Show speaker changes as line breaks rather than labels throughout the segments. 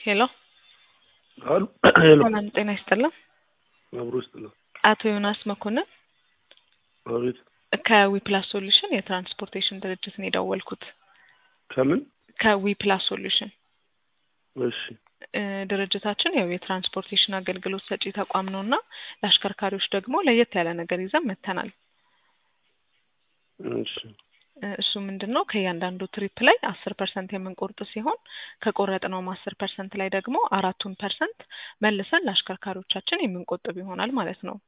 ሄሎ
አሉ ሄሎ
ሰላም ጤና ይስጥልን።
አብሮ ይስጥልን።
አቶ ዮናስ መኮንን
አቤት
ከዊፕላስ ሶሉሽን የትራንስፖርቴሽን ድርጅት ነው የደወልኩት።
ከምን
ከዊፕላስ ሶሉሽን
እሺ
እ ድርጅታችን ያው የትራንስፖርቴሽን አገልግሎት ሰጪ ተቋም ነው እና ለአሽከርካሪዎች ደግሞ ለየት ያለ ነገር ይዘን መጥተናል።
እሺ
እ እሱ ምንድን ነው ከእያንዳንዱ ትሪፕ ላይ አስር ፐርሰንት የምንቆርጥ ሲሆን ከቆረጥነውም አስር ፐርሰንት ላይ ደግሞ አራቱን ፐርሰንት መልሰን ለአሽከርካሪዎቻችን የምንቆጥብ ይሆናል ማለት ነው።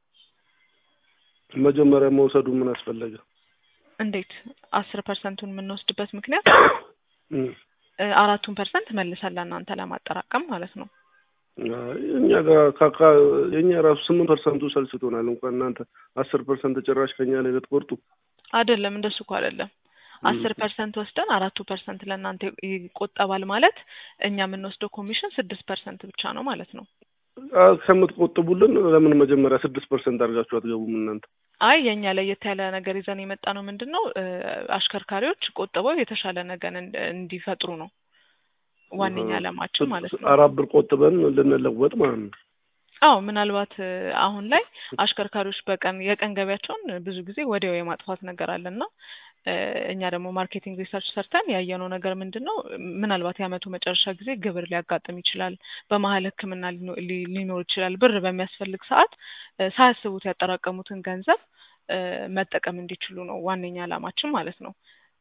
መጀመሪያ መውሰዱ ምን አስፈለገ?
እንዴት አስር ፐርሰንቱን የምንወስድበት ምክንያት
እም፣
እ አራቱን ፐርሰንት መልሰን ለእናንተ ለማጠራቀም ማለት ነው።
አይ እኛ ጋር ካካ የኛ ራሱ ስምንት ፐርሰንቱ ሰልችቶናል። እንኳን እናንተ አስር ፐርሰንት ጭራሽ ከኛ ላይ ልትቆርጡ
አይደለም እንደሱ እኮ አይደለም። አስር ፐርሰንት ወስደን አራቱ ፐርሰንት ለእናንተ ይቆጠባል ማለት እኛ የምንወስደው ኮሚሽን ስድስት ፐርሰንት ብቻ ነው ማለት ነው።
አ፣ ከምትቆጥቡልን ለምን መጀመሪያ ስድስት ፐርሰንት አድርጋችሁ አትገቡም እናንተ?
አይ የእኛ ለየት ያለ ነገር ይዘን የመጣ ነው ምንድን ነው እ አሽከርካሪዎች ቆጥበው የተሻለ ነገር እንድ- እንዲፈጥሩ ነው ዋነኛ
አሃ።
ዓላማችን ማለት ነው።
አራት ብር ቆጥበን ልንለወጥ ማለት ነው።
አዎ ምናልባት እ አሁን ላይ አሽከርካሪዎች በቀን የቀን ገቢያቸውን ብዙ ጊዜ ወዲያው የማጥፋት ነገር አለና እ እኛ ደግሞ ማርኬቲንግ ሪሰርች ሰርተን ያየነው ነገር ምንድን ነው ምናልባት የዓመቱ መጨረሻ ጊዜ ግብር ሊያጋጥም ይችላል፣ በመሀል ሕክምና ሊኖ- ሊ- ሊኖር ይችላል። ብር በሚያስፈልግ ሰዓት እ ሳያስቡት ያጠራቀሙትን ገንዘብ እ መጠቀም እንዲችሉ ነው ዋነኛ ዓላማችን ማለት ነው።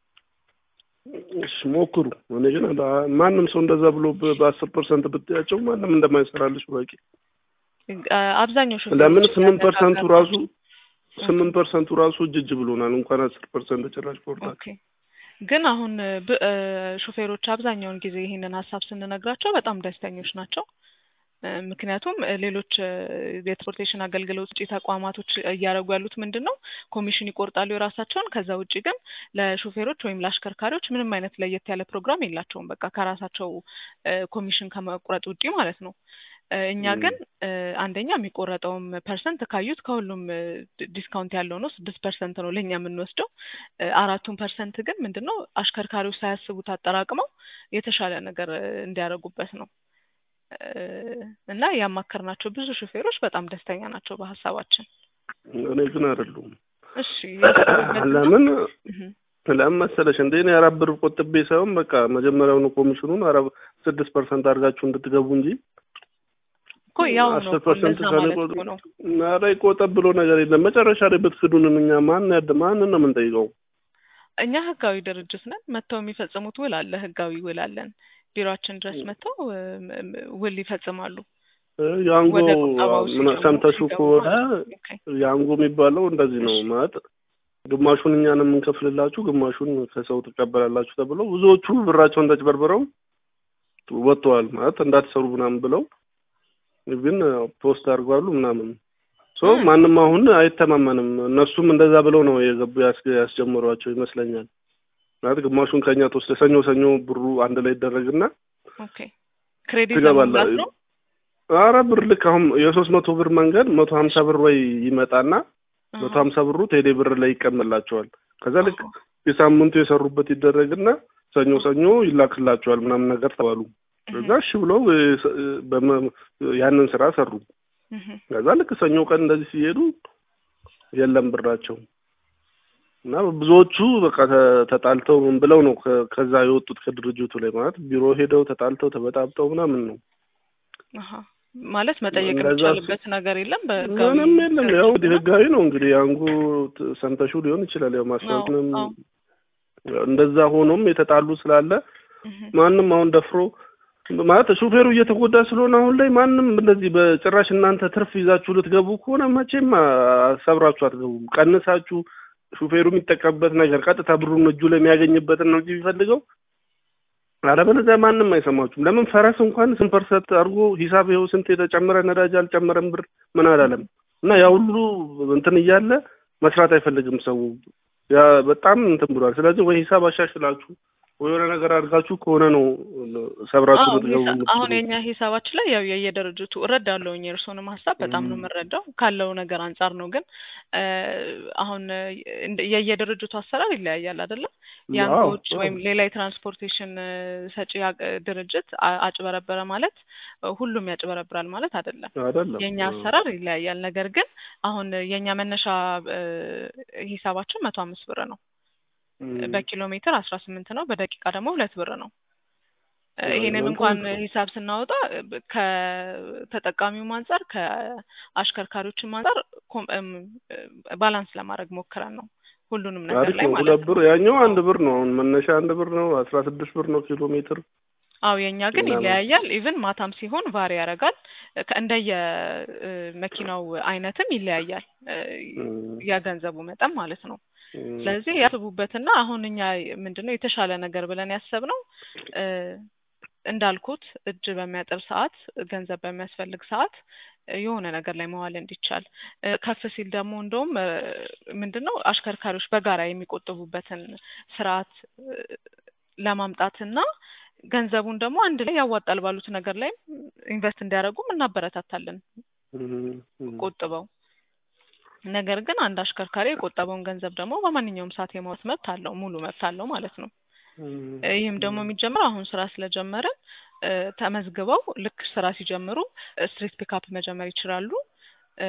እሺ ሞክሩ። እኔ ግን አ- ማንም ሰው እንደዛ ብሎ በ- በአስር ፐርሰንት ብትያቸው ማንም እንደማይሰራልሽ በቂ
እ አብዛኛው ሾፌሮች
ለምን ስምንት ፐርሰንቱ ራሱ
ያነጋገርናቸው-
ስምንት ፐርሰንቱ ራሱ እጅ እጅ ብሎናል። እንኳን አስር ፐርሰንት ጭራሽ ቆርጣል።
ኦኬ ግን አሁን ብ- እ ሾፌሮች አብዛኛውን ጊዜ ይህንን ሀሳብ ስንነግራቸው በጣም ደስተኞች ናቸው። እ ምክንያቱም እ ሌሎች እ የትራንስፖርቴሽን አገልግሎት ውጪ ተቋማቶች እያደረጉ ያሉት ምንድን ነው ኮሚሽን ይቆርጣሉ የራሳቸውን። ከዛ ውጪ ግን ለሾፌሮች ወይም ለአሽከርካሪዎች ምንም አይነት ለየት ያለ ፕሮግራም የላቸውም። በቃ ከራሳቸው እ ኮሚሽን ከመቁረጥ ውጪ ማለት ነው። እ እኛ
ም።
ግን እ አንደኛ የሚቆረጠውም ፐርሰንት ካዩት ከሁሉም እ ዲ- ዲስካውንት ያለው ነው። ስድስት ፐርሰንት ነው ለእኛ የምንወስደው። እ አራቱን ፐርሰንት ግን ምንድን ነው አሽከርካሪዎች ሳያስቡት አጠራቅመው የተሻለ ነገር እ እንዲያደርጉበት ነው እ እና ያማከርናቸው ብዙ ሹፌሮች በጣም ደስተኛ ናቸው በሀሳባችን።
እኔ ግን አይደሉም።
እሺ ያሰቡበት
ለምን
እህ
ለምን መሰለሽ እንደ እኔ አራት ብር ቆጥቤ ሳይሆን በቃ መጀመሪያውኑ ኮሚሽኑን አረ ስድስት ፐርሰንት አድርጋችሁ እንድትገቡ እንጂ
እኮ ያው ነው
አስር
እኮ
ፐርሰንት
እንደዛ ማለት እኮ ነው።
ኧረ ይቆጠብ ብሎ ነገር የለም። መጨረሻ ላይ ብትክዱንም እኛ ማን ያድ ማንን ነው የምንጠይቀው?
እኛ ህጋዊ ድርጅት ነን። መጥተው የሚፈጽሙት ውል አለ፣ ህጋዊ ውል አለን። ቢሮአችን ድረስ መጥተው እ ም- ም- ውል ይፈጽማሉ።
እ ያንጎ
ወደ ቁጠባው
ምን
ሲገቡ
ሰምተሽው
ሲገቡ
ከሆነ
ማለት ነው። ኦኬ።
ያንጎ የሚባለው እንደዚህ ነው
እሺ።
ማለት ግማሹን እኛን የምንከፍልላችሁ ግማሹን ከሰው ትቀበላላችሁ ተብሎ ብዙዎቹ ብራቸውን ተጭበርብረው ወጥተዋል። ማለት እንዳትሰሩ ምናምን ብለው ግን ፖስት አድርጓሉ ምናምን ሶ
እ
ማንም አሁን አይተማመንም። እነሱም እንደዛ ብለው ነው የገቡ ያስ- ያስጀምሯቸው ይመስለኛል። ማለት ግማሹን ከኛ ተወስደ ሰኞ ሰኞ ብሩ አንድ ላይ ይደረግና
ኦኬ ክሬዲት
ትገባለህ።
ለመሙላት ነው።
አረ ብር ልክ አሁን የሶስት መቶ ብር መንገድ መቶ ሀምሳ ብር ወይ ይመጣና መቶ
አሃ።
ሀምሳ ብሩ ቴሌ ብር ላይ ይቀመላቸዋል። ከዛ ልክ
አሃ።
የሳምንቱ የሰሩበት ይደረግና ሰኞ ሰኞ ይላክላቸዋል ምናምን ነገር ተባሉ። ከዛ እሺ ብለው እ፣ ስ- እ፣ በመ- ያንን ስራ ሰሩ።
እህ
ከዛ ልክ ሰኞ ቀን እንደዚህ ሲሄዱ የለም ብራቸው እና ብዙዎቹ በቃ ተ- ተጣልተው ምን ብለው ነው ከ- ከዛ የወጡት ከድርጅቱ ላይ ማለት ቢሮ ሄደው ተጣልተው ተበጣብጠው ምናምን ነው።
አሃ ማለት መጠየቅ
እንደዛ
የሚቻልበት ነገር የለም። በህጋዊ
ምንም የለም። ያው እንግዲህ
ድርጅት ነው።
ህጋዊ ነው እንግዲህ አንጉ ሰምተሹ ሊሆን ይችላል። ያው ማስታወቅንም
አዎ፣
እንደዛ ሆኖም የተጣሉ ስላለ
እህ
ማንም አሁን ደፍሮ ማለት ሹፌሩ እየተጎዳ ስለሆነ አሁን ላይ ማንም እንደዚህ በጭራሽ እናንተ ትርፍ ይዛችሁ ልትገቡ ከሆነ መቼም አ- ሰብራችሁ አትገቡም። ቀንሳችሁ ሹፌሩ የሚጠቀምበት ነገር ቀጥታ ብሩን እጁ ላይ የሚያገኝበትን ነው እንጂ የሚፈልገው አለበለዚያ ማንም አይሰማችሁም። ለምን ፈረስ እንኳን ስንት ፐርሰንት አድርጎ ሂሳብ ይኸው ስንት የተጨመረ ነዳጅ አልጨመረም ብር ምን አላለም እና ያ ሁሉ እንትን እያለ መስራት አይፈልግም ሰው ያ በጣም እንትን ብሏል። ስለዚህ ወይ ሂሳብ አሻሽላችሁ ወይ የሆነ ነገር አድርጋችሁ ከሆነ ነው ሰብራችሁ
አዎ
ልትገቡ
ሂሳ- አሁን
የምትችሉት።
የኛ ሂሳባችን ላይ ያው የየድርጅቱ እረዳለሁኝ የእርስዎንም ሀሳብ በጣም ነው
እም፣
የምረዳው ካለው ነገር አንጻር ነው። ግን እ አሁን እንደ- የየድርጅቱ አሰራር ይለያያል አይደለ?
አዎ
ያንጎች
አዎ
ወይም ሌላ የትራንስፖርቴሽን እ ሰጪ አ- ድርጅት አ- አጭበረበረ ማለት እ ሁሉም ያጭበረብራል ማለት አይደለም።
አይደለም።
የኛ
አዎ
አሰራር ይለያያል። ነገር ግን አሁን የኛ መነሻ እ ሂሳባችን መቶ አምስት ብር ነው።
እም፣
በኪሎ ሜትር አስራ ስምንት ነው። በደቂቃ ደግሞ ሁለት ብር ነው። እ
አዎ
ይሄንን
እናንተ
እንኳን ሂሳብ ስናወጣ ብ- ከተጠቃሚውም አንጻር ከአሽከርካሪዎችም አንጻር ኮም- እም፣ እ ባላንስ ለማድረግ ሞክረን ነው ሁሉንም ነገር
አሪፍ
ላይ
ነው።
ማለት
ሁለት
ነው።
ብር ያኛው
አዎ
አንድ ብር ነው። አሁን መነሻ አንድ ብር ነው። አስራ ስድስት ብር ነው ኪሎ ሜትር
አዎ የኛ ግን
ምናምን
ይለያያል። ኢቭን ማታም ሲሆን ቫሪ ያደርጋል። ከ- እንደየ እ መኪናው አይነትም ይለያያል እ
እም፣
የገንዘቡ መጠን ማለት ነው።
እም፣
ስለዚህ ያስቡበትና አሁን እኛ ምንድነው የተሻለ ነገር ብለን ያሰብነው እ እንዳልኩት እጅ በሚያጥር ሰዓት ገንዘብ በሚያስፈልግ ሰዓት እ የሆነ ነገር ላይ መዋል እንዲቻል እ ከፍ ሲል ደግሞ እንደውም እ ምንድነው አሽከርካሪዎች በጋራ የሚቆጥቡበትን ስርዓት እ ለማምጣትና ገንዘቡን ደግሞ አንድ ላይ ያዋጣል ባሉት ነገር ላይ ኢንቨስት እንዲያደርጉም እናበረታታለን
እም፣ እም፣
ቆጥበው። ነገር ግን አንድ አሽከርካሪ የቆጠበውን ገንዘብ ደግሞ በማንኛውም ሰዓት የማውጣት መብት አለው፣ ሙሉ መብት አለው ማለት ነው።
እም፣
እ ይህም ደግሞ የሚጀምረው አሁን ስራ ስለጀመርን እ ተመዝግበው ልክ ስራ ሲጀምሩ ስትሪት ፒካፕ መጀመር ይችላሉ። እ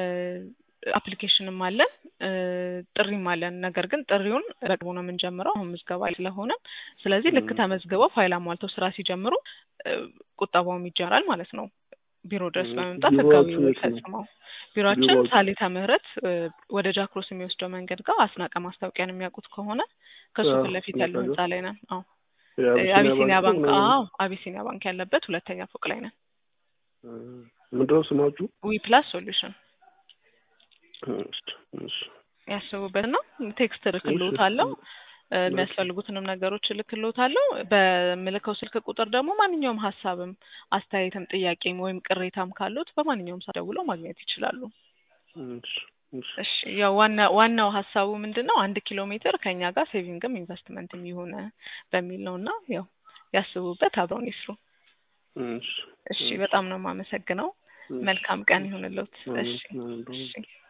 አፕሊኬሽንም አለን እ ጥሪም አለን። ነገር ግን ጥሪውን በቅርቡ ነው የምንጀምረው አሁን ምዝገባ ላይ ስለሆነ፣ ስለዚህ ልክ
እም፣
ተመዝግበው ፋይል አሟልተው ስራ ሲጀምሩ እ ቁጠባውም ይጀምራል ማለት ነው። ቢሮ ድረስ
እም።
በመምጣት ህጋዊ
ቢሮዋችሁ
ውል
የት ነው?
ፈጽመው ቢሮአችን
ቢሮዋችሁ
ሳሊተ ምህረት እ ወደ ጃክሮስ የሚወስደው መንገድ ጋር አስናቀ ማስታወቂያን የሚያውቁት ከሆነ ከሱ
አዎ
ፊት ለፊት
ስናቀ
ያለው ህንጻ ላይ ነን። አዎ እ
የአቢሲኒያ
አቢሲኒያ
ባንክ
ባንክ
ነው ምናምን
አዎ አቢሲኒያ ባንክ ያለበት ሁለተኛ ፎቅ ላይ ነን።
እም፣ ምንድነው ስማችሁ?
ዊ ፕላስ ሶሉሽን
እሺ፣ እሺ፣
ያስቡበትና ቴክስት
እሺ፣
እልክልዎታለሁ እ
እሺ፣
የሚያስፈልጉትንም ነገሮች እልክልዎታለሁ። በምልከው ስልክ ቁጥር ደግሞ ማንኛውም ሀሳብም አስተያየትም ጥያቄም ወይም ቅሬታም ካሉት በማንኛውም ሰዓት ደውለው ማግኘት ይችላሉ።
እሺ፣ እሺ።
እሺ ያው ዋና ዋናው ሀሳቡ ምንድን ነው? አንድ ኪሎ ሜትር ከኛ ጋር ሴቪንግም ኢንቨስትመንትም ይሁን በሚል ነው እና ያው ያስቡበት፣ አብረውን ይስሩ።
እሺ፣
እሺ
እሺ፣
በጣም ነው የማመሰግነው።
እሺ፣
መልካም ቀን
እሺ።
ይሁንልዎት።
አሜን፣
እሺ
አሜን።
እሺ